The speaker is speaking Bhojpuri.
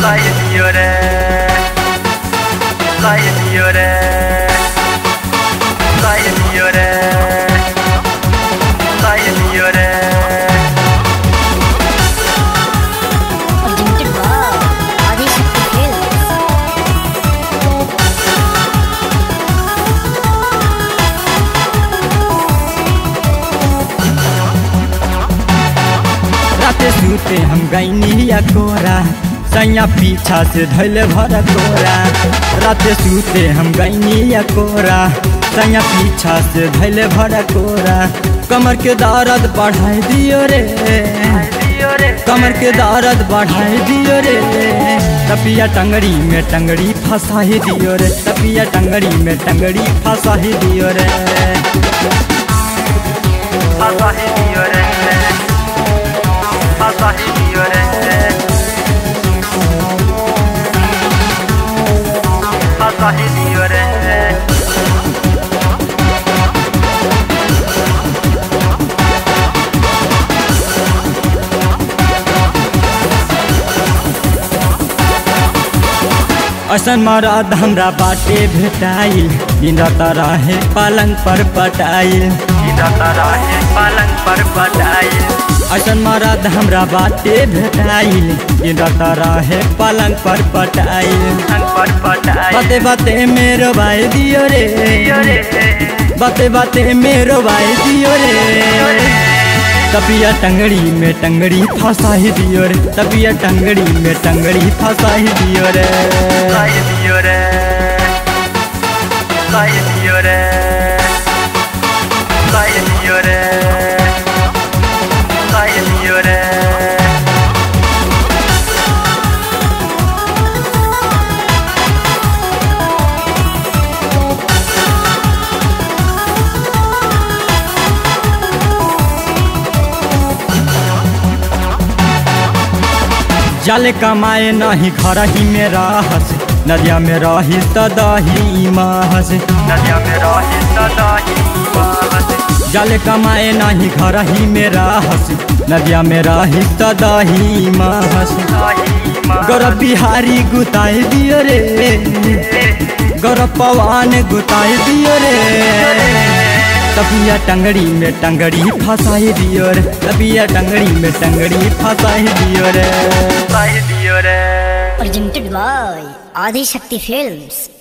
Sayemire Sayemire Sayemire Sayemire Presented by Adishakti Films. राते सूते हम गैनी कोरा सैया पीछा से धैले भर कोरा राते सूते हम गैनी कोरा सैया पीछा से धैले भर कोरा कमर के दर्द बढ़ाई दियो रे कमर के दर्द बढ़ाई दियो रे तपिया टंगड़ी में टंगड़ी फंसाही दियो रे तपिया टंगड़ी में टंगड़ी फंसाही दियो रे Sayemire Sayemire Sayemire असन मरद हमरा बाटे भेटाइल दिन रात रहे पलंग पर पटाइल है पलंग पर बटाई असन मरद हमरा बाटे भेटाइल दिन रात रहे पलंग पर पटाइल पर बटाई बाते बाते मेरो भाई दियो रे बाते बाते मेरो भाई दियो रे तपिया टंगड़ी में टंगड़ी फंसाही दियो रे तपिया टंगड़ी में टंगड़ी फंसाही दियो रे Sayemire Sayemire Sayemire Sayemire जल कमाए नहीं घर ही में रहस नदिया में रही सदही महस नदिया में रही सदा ही बात जल कमाए नहीं घर ही में रहस नदिया में रही सदही महस गौरव बिहारी गुताई दियो रे गौरव पवान गुताई दियो रे तबिया टंगड़ी में टंगड़ी फंसाई दियो रे तबिया टंगड़ी में टंगड़ी फंसाई दियो रे Sayemire Presented by Adishakti Films.